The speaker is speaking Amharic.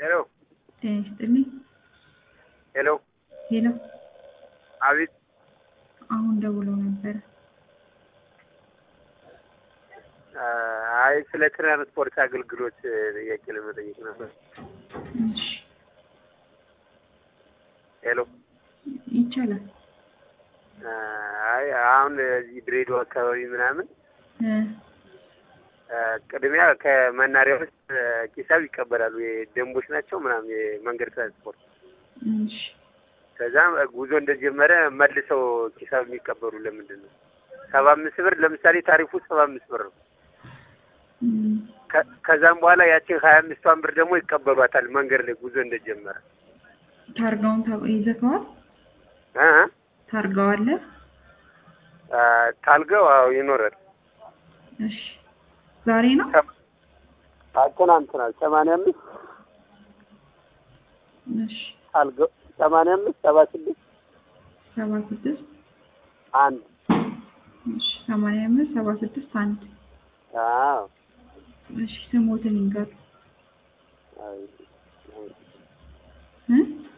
ሄሎ ጤና ይስጥልኝ። ሄሎ ሄሎ አቤት አሁን ደውለው ነበረ። አይ ስለ ትራንስፖርት አገልግሎት ጥያቄ ለመጠየቅ ነበር። እሺ ሄሎ ይቻላል። አይ አሁን እዚህ ድሬዳዋ አካባቢ ምናምን እ ቅድሚያ ከመናሪያ ውስጥ ሂሳብ ይቀበላሉ። የደንቦች ናቸው ምናምን የመንገድ ትራንስፖርት። እሺ ከዛ ጉዞ እንደጀመረ መልሰው ሂሳብ የሚቀበሉ ለምንድን ነው? ሰባ አምስት ብር ለምሳሌ ታሪፉ ሰባ አምስት ብር ነው። እም፣ ከ- ከዛም በኋላ ያችን ሀያ አምስቷን ብር ደግሞ ይቀበሏታል መንገድ ላይ ጉዞ እንደጀመረ ታርጋውን ታ- ይዘከዋል? እ እ ታርጋው አለ? አ፣ ታልገው አዎ ይኖራል። እሺ ዛሬ ነው? ትናንትና ሰማንያ አምስት እሺ ታልገው ሰማንያ አምስት ሰባ ስድስት ሰባ ስድስት አንድ እሺ ሰማንያ አምስት ሰባ ስድስት አንድ አዎ እሺ ስሞትን ይንገሩ አይ፣ እ